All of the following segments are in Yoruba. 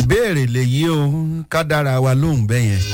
ìbéèrè lèyí o ká dára wa lóhùn bẹ́ẹ̀ yẹn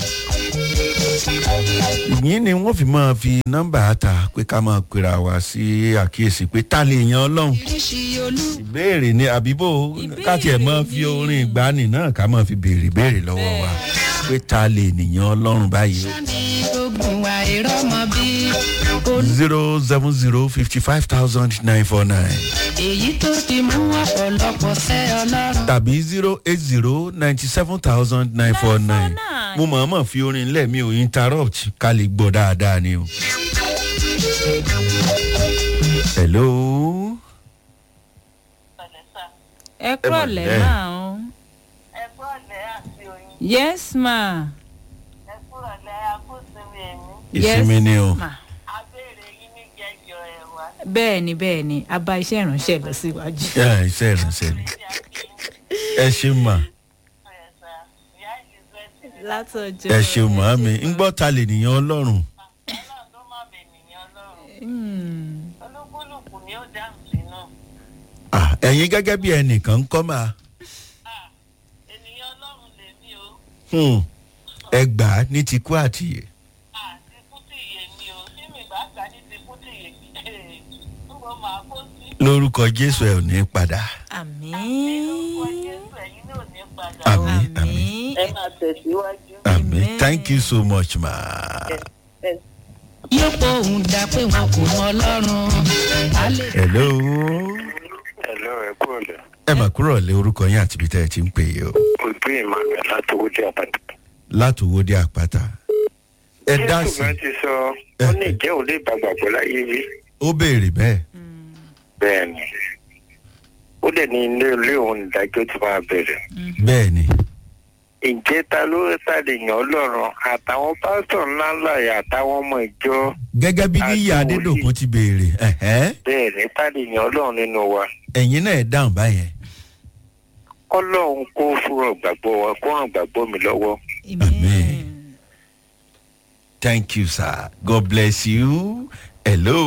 ìyín ni wọ́n fi máa fi nọ́mbà ta pé ká máa pera wa sí àkíyèsí pé ta lè yan ọlọ́run oríṣi olú. ìbéèrè ni àbíbò ká tiẹ̀ máa fi orin ìgbani náà ká máa fi béèrè ìbéèrè lọ́wọ́ wa pé ta lè nìyàn ọlọ́run báyìí o. sani ogun wa ìrọmọ bí. zero seven zero fifty five thousand nine four nine èyí tó ti mú ọ̀pọ̀lọpọ̀ sẹ́ ọlọ́run. tàbí zero eight zero ninety seven thousand nine four nine mo mọ̀ọ́mọ̀ fi orin ńlẹ̀ mi ò interrupt ká lè gbọ́ dáadáa ni o. hello. ẹ kúrò Ẹ lẹ́ mọ̀, máa ń. ẹ̀kọ́ ọ̀lẹ́ àti oyin yes ma. ẹ̀kọ́ ọ̀lẹ́ akóṣèlú ẹ̀mí ìsinmi yes, ni o. ma. abéèrè yín ní jẹjọ ẹ̀wà bẹ́ẹ̀ ni bẹ́ẹ̀ ni a bá iṣẹ́ ìránṣẹ́ lọ síwájú. ẹ iṣẹ́ ìrìnsẹ̀ ni tí a kì í ẹ ṣe mà ẹ̀sà ìyá elizabeth látọjọ́. ẹ ṣe mà á mi ń gbọ́ ta lè nìyàn ọlọ́run. ọlọ́run tó má bẹ̀ nìyẹn ọlọ́run Hmm. olúkúlùkù ni ó dáhùn sínú Ah, ẹ̀yin gẹ́gẹ́ bí ẹnìkan ń kọ́ máa ènìyàn ọlọ́run lèmi o hmm, ẹ gbà á ní ti kú àtìyè. àti kútìyè mi o tí mi bá gbà ní ti kútìyè ń bọ máa kó sí lórúkọ jésù ẹ ò ní padà. àmì. lórúkọ jésù ẹ̀yin náà ò ní padà àmì àmì ẹ máa tẹ̀síwájú. àmì Amen. thank you so much ma. yóò pọ̀ òun dá pé wọn kò mọ ọlọ́run. a lè hello. Hello, ẹ kú ọ̀lẹ́. ẹ mà kúrò lé orúkọ yín àti ibi tẹ́ ẹ ti ń pè é o. Ojú Emmanuel láti owó dé àbàdàn. láti owó dé àpáta. ẹ dá Jésù sí náà ti sọ, ó ní ìjẹ́ òun lè gbàgbàgbọ́ láyé rí. ó béèrè bẹ́ẹ̀. Bẹ́ẹ̀ ni. Ó dẹ̀ ní ilé ilé òun ìdájọ́ ti máa bẹ̀rẹ̀. bẹ́ẹ̀ ni. Ǹjẹ́ ta ló ta lè yàn ọ́ lọ́rùn? Àtàwọn pásítọ̀ ńláńlá yà àtàwọn ọmọ ìjọ. gẹ́gẹ́ bí níyà Àti adédọ̀kun ti béèrè ẹ̀hẹ́n, Bẹ́ẹ̀ ni ta lè yàn ọ́ lọ́rùn nínú wa. ẹ̀yin náà ẹ̀ dáhùn báyẹn. Kọ́lọ́hún kó fúnra gbàgbọ́ wa kó ràn gbàgbọ́ mi lọ́wọ́. Amen. thank you sir god bless you. hello.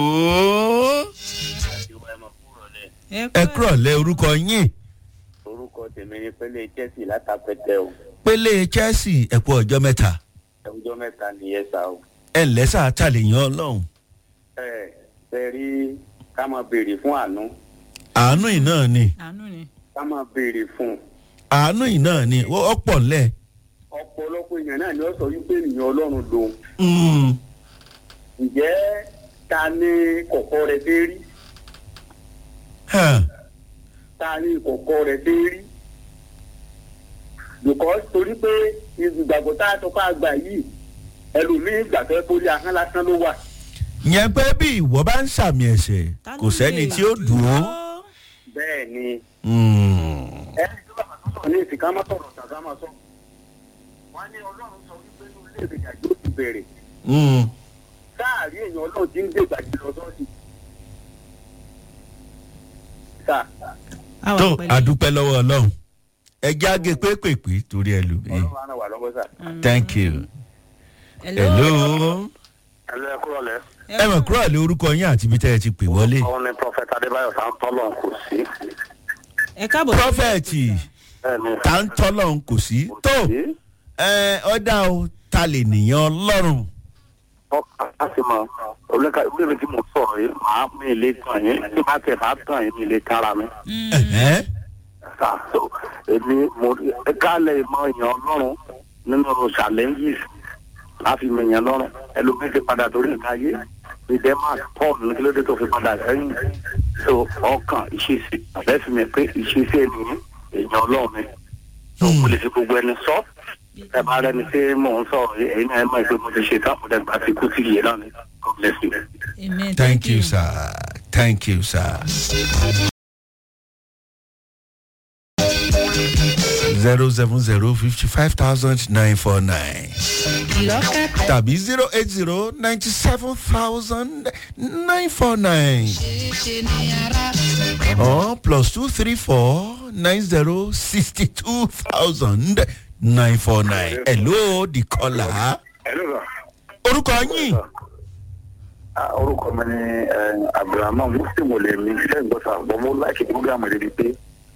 ẹ kúrò lé orúkọ yín. orúkọ tèmi ni pélé chelsea látàpẹtẹ o pélé chelsea ẹ kú ọjọ́ mẹ́ta. ẹwùjọ mẹta nìyẹn sá o. ẹ lẹ́sà tàlẹ́yìn ọlọ́run. ẹ ṣe rí ká máa béèrè fún àánú àánú yìí náà ni àánú ni. ká máa béèrè fún àánú yìí náà ni ó ó pọ̀ ńlẹ̀. ọ̀pọ̀lọpọ̀ èèyàn náà ni ó sọ wípé ènìyàn ọlọ́run lòun Mm, ǹjẹ́ ta ni kọ̀kọ́ rẹ̀ dé rí hàn, ta ni kọ̀kọ́ rẹ̀ dé rí because torí pé ìgbàgbọ́ tá a sọ fún àgbà yìí ẹlòmíín gbàgbọ́ pórí ahọ́n lásán ló wà yẹn pé bí ìwọ bá ń sàmì ẹ̀sẹ̀ Ta kò ló sẹ́ni lè tí ó dùn ó. bẹ́ẹ̀ ni Mm, ẹni tó bá tó sọ̀rọ̀ ní ìsìnká má sọ̀rọ̀ tàbí má sọ. wọ́n ní ọlọ́run sọ wípé ní ilé ìgbèjà yóò ti bẹ̀rẹ̀ mm. sáàrí èèyàn ọlọ́run ti ń gbé ìgbàjì lọ sọ́ọ̀sì. sà àwa tó pẹ̀lú. àdúpẹ́ lọ́wọ́ ọlọ́run ẹjẹ́ àgé pépèpé torí ẹlòmíì. ọlọ́run á ràn wá lọ́wọ́ sà. thank you. hello. hello. Hello, ẹ kú ọ̀lẹ́. ẹ mọ̀ kúrò lé orúkọ yín àti ibi tẹ́ ẹ ti pè wọlé. Òun ni Prọfẹ̀tà Adébáyọ̀ Sáńtọ́lọ̀ kò sí. ẹ káàbọ̀. prọfẹ̀tì Bẹ́ẹ̀ni. tá ń tọ́lọ̀ kò sí. tó ẹ ọ̀dà o ta lè nìyàn ọlọ́run. ọkàn láti mọ olùkà ìbéèrè tí mo sọ̀rọ̀ yìí màá mi lè tàn yín tí bá tẹ̀ bá tàn yín mi lè kára mi. Ẹ̀hẹ́n. Sà, so, èmi mo kálẹ̀ ìmọ̀ èèyàn ọlọ́run nínú challenges láfi mọ èèyàn lọ́rùn ẹlòmíín ti padà torí nǹkan ayé ní denmark paul ní kí ló dé tó fi padà sẹ́yìn so ọkàn ìṣesí àbẹ́ fi mi pé ìṣesí ènìyàn èèyàn ọlọ́run mi so mo lè fi gbogbo ẹni sọ ẹ bá rẹni tí mò ń sọ̀rọ̀ yìí ẹ̀yin náà ẹ mọ̀ pé mo ti ṣe tán mo dẹ̀ gbà sí kú sí iye náà ni god bless you. amen thank you sir thank you sir. zero seven zero fifty five thousand nine four nine ìlọ́kẹ́kọ̀ọ́ tàbí zero eight zero ninety seven thousand nine four nine ṣeéṣe ní ara. or plus two three four nine zero sixty two thousand nine four nine. hello the caller. hello sir. orúkọ yín Ah, orúkọ mi ni abdulrahman muslim olè mi ṣe ń gbọ́sà bọ́ mo láìkí program rẹ̀ di pé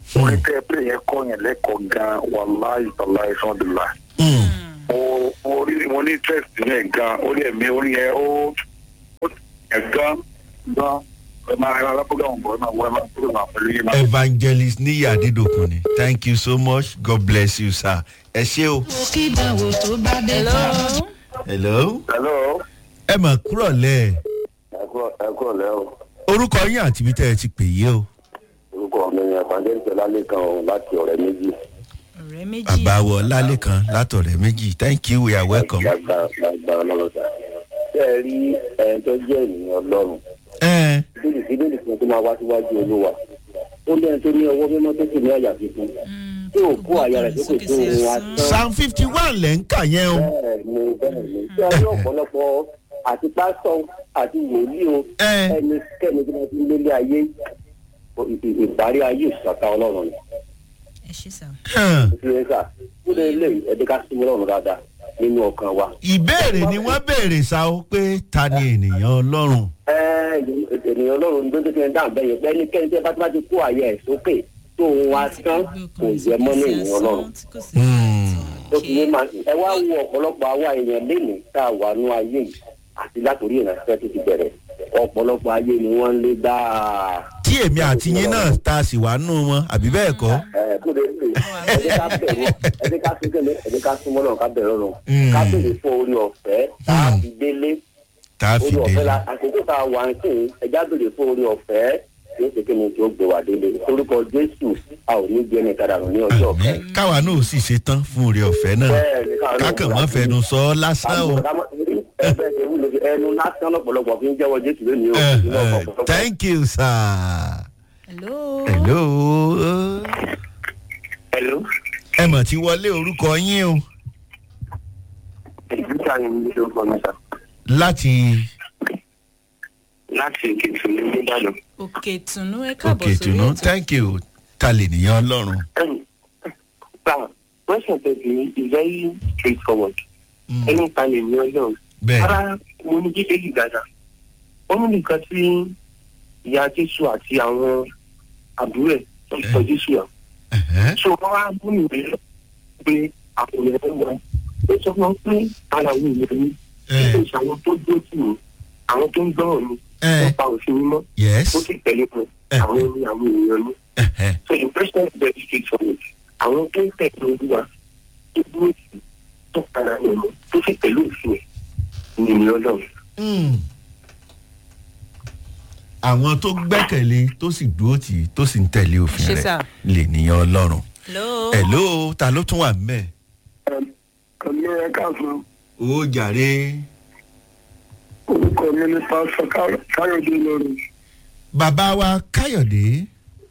orin tẹ́ ẹ pé yẹn kọ́ yẹn lẹ́kọ̀ọ́ gan wàláì tọ́lá ìsọ̀dùlà Hmm. mo mo rí mo ní interest yẹn gan orí ẹ̀mí orí yẹn ó ó yẹn gan gan ẹ máa ẹ máa program bọ̀ ẹ máa wọ ẹ máa program pẹ̀lú yín máa. evangelist níyà dídòkun ni thank you so much god bless you sir ẹ ṣé o. kí ìdánwò tó bá dé hello ta. hello. hello ẹ mà kúrọ̀ lẹ̀ ẹ kúrò lẹ́ o orúkọ yín àti ibi tẹ́ ẹ ti pè yé o. orúkọ mi ni evangelist ọlálẹ́kan o láti ọ̀rẹ́ méjì ọ̀rẹ́ méjì bàbá wọ lálẹ́ kan látọ̀rẹ́ méjì thank you we are welcome. gbàgbà gbàgbà ọlọ́lọ́sà ṣé ẹ rí ẹni tó jẹ́ ènìyàn ọlọ́run ẹ bíbélì bíbélì kan tó máa wá síwájú olúwa ó lẹ́yìn tó ní ọwọ́ mímọ́ tó sì ní àyà fífún tí ò kó àyà rẹ̀ sókè tó ohun asán psalm fifty one lẹ́ ń kà yẹn o. bẹ́ẹ̀ ni bẹ́ẹ̀ ni tí a ní ọ̀pọ̀lọpọ̀ àti pásítọ̀ àti wòlíì o ẹ ẹnikẹ́ni tí wọ́n ti ń lélẹ̀ ayé ì- ì- ìparí ayé ìṣàkà ọlọ́run ni ẹ ṣe sà hàn. ìfúnẹ́sà ó lè lè ẹ̀dí ká sí ọlọ́run dáadáa nínú ọkàn wa. ìbéèrè ni wọ́n béèrè sa o pé ta ni ènìyàn ọlọ́run. ẹ ènìyàn ọlọ́run ní tó ti ń dáhùn bẹ́ẹ̀ yẹn pé ẹnikẹ́ni tí ẹ bá ti bá ti kó àyè ẹ̀ sókè tó ohun asán kò yẹ mọ́ ní ènìyàn ọlọ́run. Hmm. ó fi yé máa ẹ wá wo ọ̀pọ̀lọpọ̀ àwa èèyàn lénìí tá a wà nú ayé yìí àti látòrí ìrìnàṣẹ́ tó ti bẹ̀rẹ̀ ọ̀pọ̀lọpọ̀ ayé ni wọ́n ń lé gbáà. tí èmi àti yín náà ta sì wá nù wọn àbí bẹ́ẹ̀ kọ́. ẹ kó lè lè ẹdí ká bẹ̀rù ẹdí ká sí kẹ́lẹ́ ẹdí ká súnmọ́ náà ká bẹ̀rù ọ̀run Mm. ká bèrè fún orí ọ̀fẹ́ tá a fi délé tá a fi orí ọ̀fẹ́ dé. la àkókò tá a wà ń sìn ẹjá bèrè fún orí ọ̀fẹ́ yóò ṣe kí ni tí ó gbé wa délé orúkọ jésù a ò ní gbé ẹni kadà nù ní ọjọ́ ọ̀fẹ́. àmì káwa náà ò sì ṣe tán fún oore ọ̀fẹ́ náà bẹ́ẹ̀ ni káwọn náà kákàn mọ́ fẹnu sọ ọ́ lásán o. ẹgbẹ́ ṣe wúlò sí ẹnu lásán lọ́pọ̀lọpọ̀ fi ń jẹ́wọ́ jésù lónìí o. Eh, nínú eh, ọ̀pọ̀lọpọ̀. thank you sir. hello hello. hello. ẹ mọ̀ tí wọlé orúkọ yín o ìdíjà ni mi ló kọ́ mi sá láti láti èkìtì ní nìbàdàn. òkè ìtùnú ẹ káàbọ̀ òkè sórí ìtùnú ètò thank you ta lè nìyàn ọlọ́run. Now, question thirty is very straightforward. Mm, Ẹni ta lè ní ọlọ́run. bẹ́ẹ̀ Ara mo ní bíbélì dáadáa. Wọ́n mú nìkan tí ìyá Jésù àti àwọn àbúrò ẹ̀ tó ń sọ Jésù yà. ẹ̀hẹ́, So wọ́n wá mú ìwé pé àpòlẹ̀ ẹ̀ wọ́n. Ó sọ fún wọn pé ara òun ìwé ni. ẹ̀, Ó ṣe àwọn tó dó tì mí. Àwọn tó ń gbọ́rọ̀ mi. ẹ̀, Wọ́n pa òfin mímọ́. yes Ó sì tẹ̀lé fún Eh. àwọn ní àwọn èèyàn ní. ẹ̀hẹ́, So the question is very straightforward. Àwọn tó ń tẹ̀lé olúwa tó dúró sí tó padà nínú tó sì tẹ̀lé òfin ẹ̀ ní ìní ọlọ́run. mm. àwọn tó gbẹ́kẹ̀lé tó sì dúró tì í tó sì ń tẹ̀lé òfin Ṣé rẹ̀ sà? lè nìyàn ọlọ́run. hello hello ta ló tún wà mẹ́. Ẹ̀mí ẹ káàsán, ó jàre orúkọ mi ní Pásítọ̀ Káyọ̀dé lórí. bàbá wa káyọ̀dé.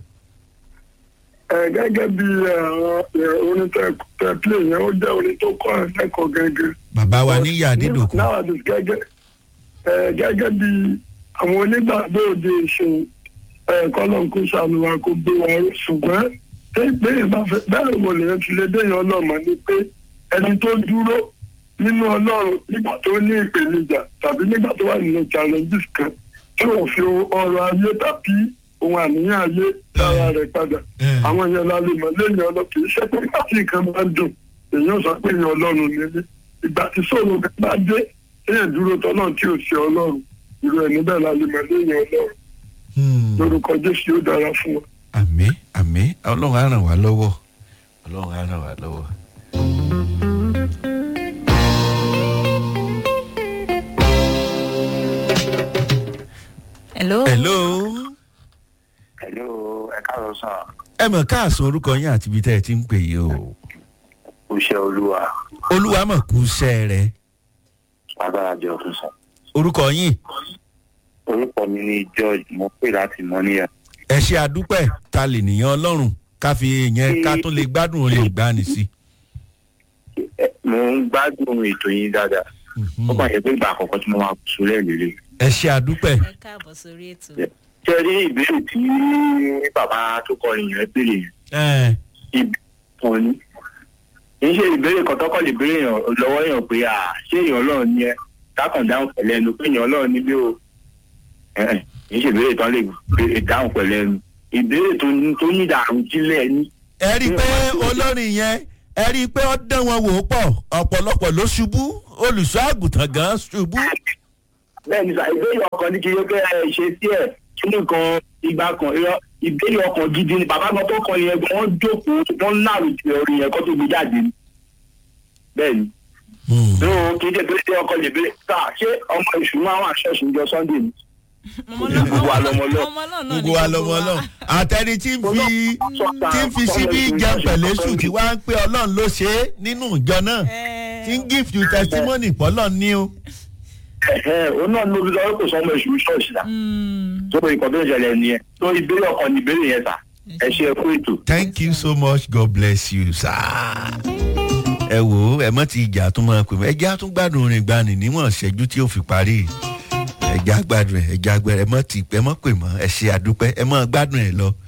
Ẹ gẹ́gẹ́ bí àwọn orin tẹ pílẹ̀ yẹn, ó jẹ́ orin tó kọ́ ẹ̀ lẹ́kọ̀ọ́ gẹ́gẹ́. bàbá wa níyà dídòkun. Nowadays gẹ́gẹ́ ẹ gẹ́gẹ́ bí àwọn onígbàgbọ́ òde ìṣòwò ẹ kọ́lọ́n kó sànù wa kó gbé wa ró ṣùgbọ́n pé pé ìbáfẹ́ bẹ́ẹ̀ wo lèyàn ti lè déyàn ọlọ́mọ ni pé ẹni tó dúró nínú ọlọ́run nígbà tó ní ìpèníjà tàbí nígbà tó wà nínú challenges kan tí ò fi ọrọ̀ ayé tàbí ohun àníyàn ayé dára rẹ̀ padà Eh. àwọn yẹn la lè mọ̀ lẹ́yìn ọlọ́run kì í ṣe pé nígbà tí nǹkan máa ń dùn èèyàn sọ pé èèyàn ọlọ́run nílé ìgbà tí sọ̀rọ̀ kan bá dé èèyàn dúró tọ́lọ́run tí ò ṣe ọlọ́run irú ẹ̀ níbẹ̀ la lè mọ̀ lẹ́yìn ọlọ́run Hmm. lórúkọ jésù yóò dára fún wa. àmì àmì ọlọ́run á ràn wá lọ́wọ́ ọlọ́run á ràn wá lọ́wọ́. hello hello hello ẹ káàárọ̀ sàn ẹ mọ̀ káàsán orúkọ yín àti ibi tẹ́ ẹ ti ń pè yìí o iṣẹ́ olúwa olúwa mọ̀ kú iṣẹ́ rẹ agbára jẹ ọ̀tún sàn. orúkọ yín orúkọ mi ni george mo pè láti mọ́níyà. ẹ ṣe àdúpẹ́ ta lè nìyàn ọlọ́run ká fi yẹn ká tó lè gbádùn orin ìgbani sí. Ẹ, mo ń gbádùn ètò yín dáadáa ó kàn ṣe pé ìgbà àkọ́kọ́ tí mo máa kù sólẹ̀ lélẹ̀. ẹ ṣe àdúpẹ́ ẹ káàbọ̀ sórí ètò ṣé ẹ rí ìbéèrè tí bàbá tó kọrin yẹn béèrè yẹn ẹ ìbéèrè kan ni kì í ṣe ìbéèrè kan tọ́kọ̀ lè béèrè yàn lọ́wọ́ yàn pé à ṣé èèyàn ọlọ́run ni ẹ kákan dáhùn pẹ̀lú ẹnu pé èèyàn ọlọ́run níbí o Ẹ̀ ẹ̀, kì í ṣe ìbéèrè tán lè béèrè dáhùn pẹ̀lú ẹnu ìbéèrè tó ní tó ní ìdàrú jílẹ̀ ní. ẹ rí i pé olórin yẹn ẹ rí i pé ó dán wọn wò ó pọ̀ ọ̀pọ̀lọpọ̀ ló ṣubú olùṣọ́ àgùntàn gan ṣubú. bẹ́ẹ̀ ni sà ìbéèrè ọkàn ní kí yẹ kẹ́ ẹ ṣe sí ẹ̀ kíní kan ìgbà kan irọ́ ìbéèrè ọkàn gidi ni bàbá kan tó kọ yẹn gan wọ́n jókòó wọ́n lárùjẹ orin yẹn kó tó gbé jáde ni. bẹ́ẹ̀ ni tó kí n jẹ́ pé ọkọ lè béèrè sà ṣé ọmọ ìṣù máa wà ṣọ́ọ̀ṣì níjọ sunday ni. Gbogbo wa lọmọ lọ. gbogbo wa lọmọ náà àtẹni tí ń fi tí ń fi síbí jẹun pẹ̀lẹ́sù tí wàá ń pé ọlọ́run ló ṣe é nínú ìjọ náà tí ń give you testimony pọ́lọ́ ní o. ẹ̀hẹ́ òun náà ló fi sọ pé kò sọ ọmọ ìṣù ṣọ́ọ̀ṣì là. tó ìkọ̀ tó ń ṣẹlẹ̀ nìyẹn tó ìbéèrè ọkàn ní ìbéèrè yẹn sà ẹ ṣe ẹkú ètò. thank you so much god bless you sir. ẹ wò ó ẹ mọ ti ìjà tún máa pè mọ ẹjẹ á tún gbádùn orin gbani níwọ̀n ṣẹ́jú tí ó fi parí ẹjẹ á gbádùn ẹ ẹjẹ á gbẹrẹ ẹ mọ ti ẹ mọ pè mọ ẹ ṣe àdúpẹ́ ẹ mọ gbádùn ẹ lọ